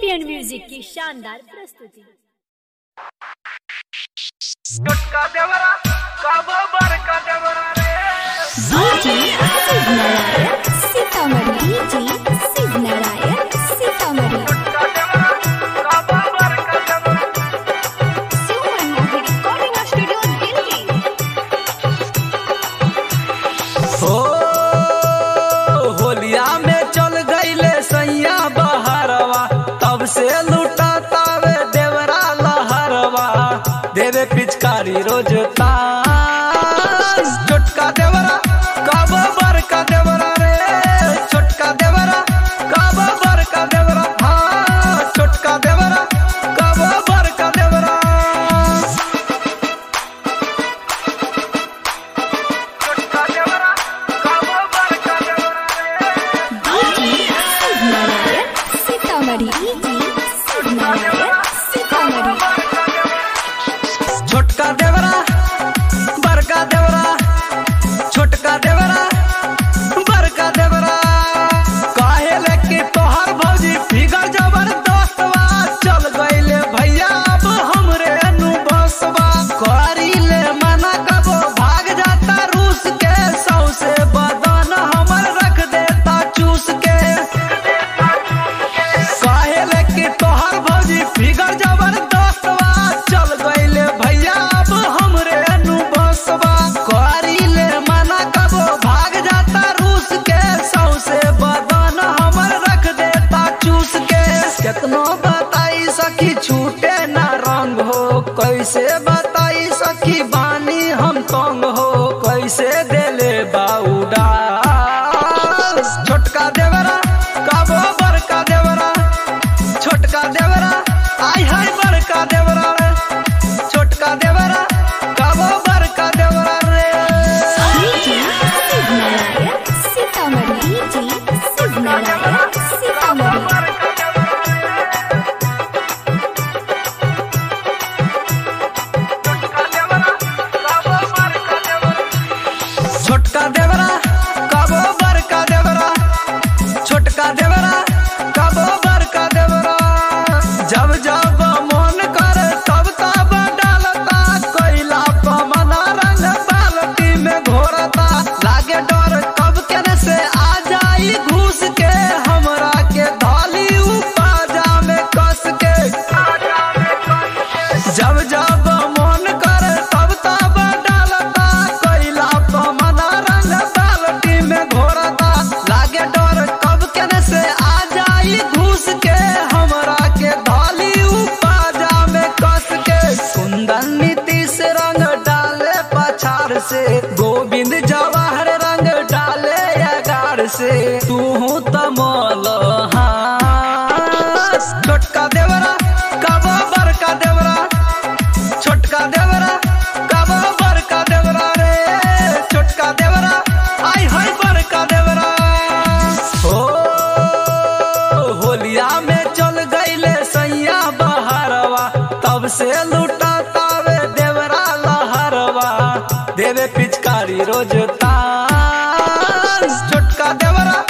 champion music की शानदार प्रस्तुति गुटका देवरा काबो बरका देवरा रे डीजे शिव नारायण सीतामढ़ी डीजे शिव नारायण सीतामढ़ी गुटका देवरा काबो बरका देवरा शिव मनमोहन रिकॉर्डिंग स्टूडियो दिल्ली हो होलिया में चल गईले सैया बहरवा तब से लूटा तावे देवरा लहरवा देवे पिचकारी रोज तास छोटका देवरा कब बड़का देवरा रे छोटका देवरा कब बड़का देवरा हाँ छोटका देवरा कब बड़का देवरा गुटका देवरा काबो बरका देवरा रे डीजे शिव नारायण सीतामढ़ी डीजे शिव नारायण सीतामढ़ी छोटका देवरा बड़का देवरा छोटका देवरा बड़का देवरा काहे लेके तोहर भौजी फिगर जबरदस्तवा चल गईले भैया अब हमरे नु बसवा करी ले मना कबो भाग जाता रूस के सौ से बदन हमर रख देता चूस के काहे लेके तोहर भौजी फिगर जबरदस्तवा चल गईले भैया अब हमरे नु बसवा करी ले मना कबो भाग जाता रूस के सौ से बदन हमर रख देता चूस के केतनो बताई सखी छूटे ना रंग हो कैसे बताई सखी बानी हम तंग हो कैसे देले बाउडा छोटका देवरा काबो बड़का देवरा छोटका देवरा आई हाय बड़का देवरा रे छोटका देवरा काबो बड़का देवरा रे डीजे शिव नारायण सीतामढ़ी डीजे शिव नारायण सीतामढ़ी बरका देवरा गुटका देवरा काबो बरका देवरा छोटका देवरा काबो बड़का देवरा छोटका देवरा काबो बड़का देवरा जब जब मन करे तब तब डालता कोयला पमना रंग बाल्टी में घोरता लागे डर कब केने से आ जाई घुस के हमरा के धाली उपाजा में कस के जब जब मन करे तब तब डालता कोयला पमना रंग बाल्टी में घोरता लागे डर कब केने से आ जाई घुस के हमरा के धाली उपाजा में कस के कुंदन नीतीश रंग डाले पछाड़ से गोविंद जवाहर रंग डाले अगार से तू तमल हाँ छोटका देवरा कब बड़का देवरा छोटका देवरा कब बड़का देवरा रे छोटका देवरा आई हाय बड़का देवरा हो होलिया में चल गईले सैया बहरवा तब से लूटा तावे देवरा लहरवा देवे पिचकारी रोज तास छोटका देवरा